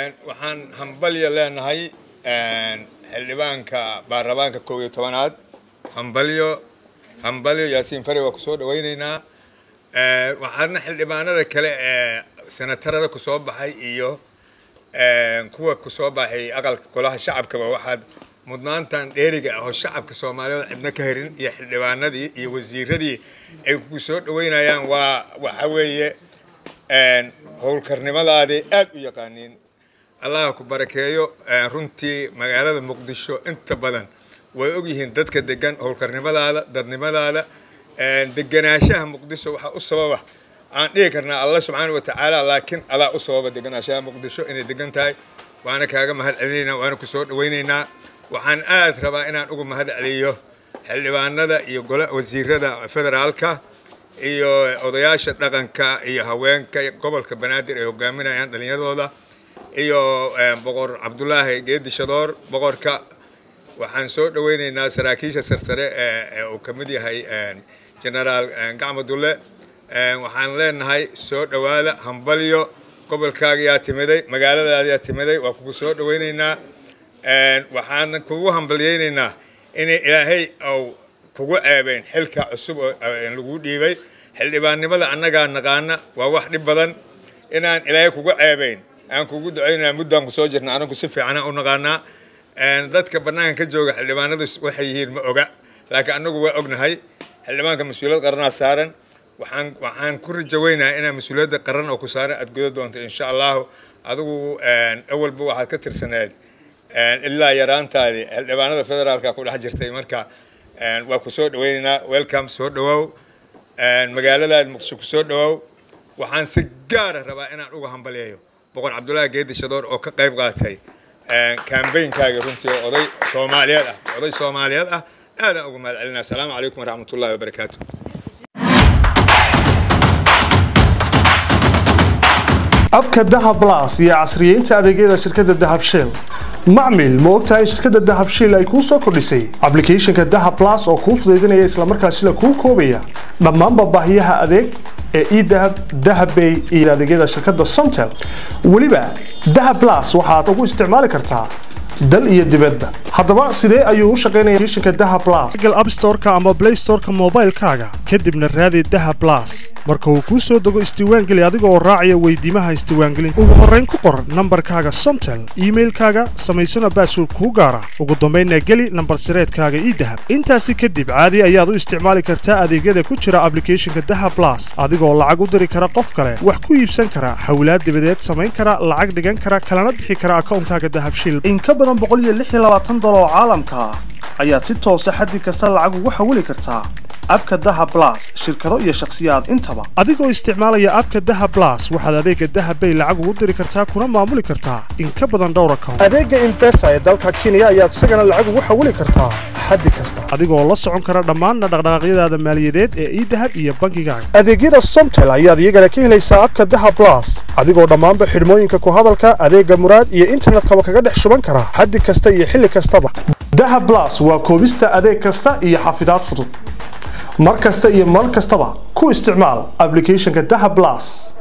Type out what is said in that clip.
waxaan hambalya leenahay xildhibaanka baarlamaanka kow iyo tobanaad hambalyo hambalyo yaasiin fari waa kusoo dhawaynaynaa waxaadna xildhibaanada kale ee senatarada kusoo baxay iyo kuwa kusoo baxay aqalka golaha shacabkaba waxaad mudnaantan dheeriga ah oo shacabka soomaaliyeed cidna ka herin iyo xildhibaanadii iyo wasiiradii ay ku soo dhaweynayaan waa waxa weeye howlkarnimadaadii aad u yaqaaniin allah ku barakeeyo runtii magaalada muqdisho inta badan way ogyihiin dadka degan howlkarnimadaada dadnimadaada deganaanshaha muqdisho waxaa u sababa aan dhihi karnaa alla subxaana wa tacaala laakiin alaa u sababa deganaanshaha muqdisho inay degan tahay waana kaaga mahad celinaynaa waana kusoo dhawaynaynaa waxaan aad rabaa inaan uga mahad celiyo xildhibaanada iyo wasiirada federaalka iyo odayaasha dhaqanka iyo haweenka gobolka banaadir ay hogaaminayaan dhallinyaradooda iyo boqor cabdulaahi geedi shadoor boqorka waxaan soo dhaweynaynaa saraakiisha sarsare ee uu ka mid yahay genaraal gacmo dulle waxaan leenahay soo dhowaada hambalyo gobolkaagiyaa timiday magaaladaadiyaa timiday waa kugu soo dhaweynaynaa waxaan kugu hambalyeynaynaa inay ilaahay au kugu ceebeen xilka cusub oo lagu dhiibay xildhibaannimada annagaa naqaana waa wax dhib badan inaan ilaahay kugu ceebeyn aan kugu ducaynaa muddaan kusoo jirna anagu si fiicana u naqaanaa dadka bannaanka ka jooga xildhibaanadu waxay yihiin ma oga laakiin annagu waa ognahay xildhibaanka mas-uuliyad qaranaa saaran waxaan waxaan ku rajaweynaha inaa mas-uuliyadda qaran oo ku saaran aad guda doonto insha allahu adigu awalba waxaad ka tirsaneed ilaa yaraantaadii xildhibaanada federaalka ku dhex jirtay marka waa ku soo dhaweynaynaa welcome soo dhawow magaaladaada muqdisho ku soo dhawow waxaan si gaara rabaa inaan uga hambalyeeyo boqor cabdullaahi geedi shadoor oo ka qayb qaatay kambaynkaaga runtii oo oday soomaaliyeed ah oday soomaaliyeed ah aadaan uga mahad celinaa asalaamu calaykum waraxmatullahi wabarakaatu abka dahab blas iyo casriyeynta adeegyada shirkadda dahab shell macmil ma ogtahay in shirkadda dahab shell ay kuu soo kordhisay ablicathonka dahab blas oo kuu fudaydinaya islamarkaasina kuu koobaya dhammaanba baahiyaha adeeg ee edahab dahabbay iyo adeegyada shirkadda somtel weliba dahab blas waxaad ugu isticmaali kartaa dal iyo dibadda haddaba sidee ayuu u shaqaynaya applicationka dahab blas google app store-ka ama play store-ka moobaylkaaga kadibna raadi dahab blas marka uu kuu soo dego isdiiwaangeli adiga oo raacaya weydiimaha isdiiwaangelinta ugu horrayn ku qor nambarkaaga somtel iimailkaaga samaysana baasword kuu gaara ugu dambaynna geli nambar sireedkaaga idahab intaasi kadib caadi ayaad u isticmaali kartaa adeegyada ku jira ablicathonka dahab blas adigoo lacag u diri kara qof kale wax ku iibsan kara hawlaad dibadeed samayn kara lacag dhigan kara kalana bixi kara akawnkaaga dahabshil in ka badan dolar oo caalamka ah ayaad si toosa xaddi kasta lacag ugu xawili kartaa abka daha blas shirkado iyo shakhsiyaad intaba adigoo isticmaalaya abka daha blas waxaad adeega dahabbay lacag ugu diri kartaa kuna maamuli kartaa in ka badan dhowr account adeega imbesa ee dalka kenya ayaad isagana lacag ugu xawili kartaa xaddi kasta adigoo la socon kara dhammaanna dhaqdhaqaaqyadaada maaliyadeed ee idahab iyo bankigaaga adeegyada somtel ayaad iyagana ka helaysaa abka daha blas adigoo dhammaanba xidhmooyinka ku hadalka adeega muraad iyo internetkaba kaga dhex shuban kara xaddi kasta iyo xilli kastaba daha blas waa koobista adeeg kasta iyo xafidaad fudud mar kasta iyo mar kastaba ku isticmaal ablicathonka daha blas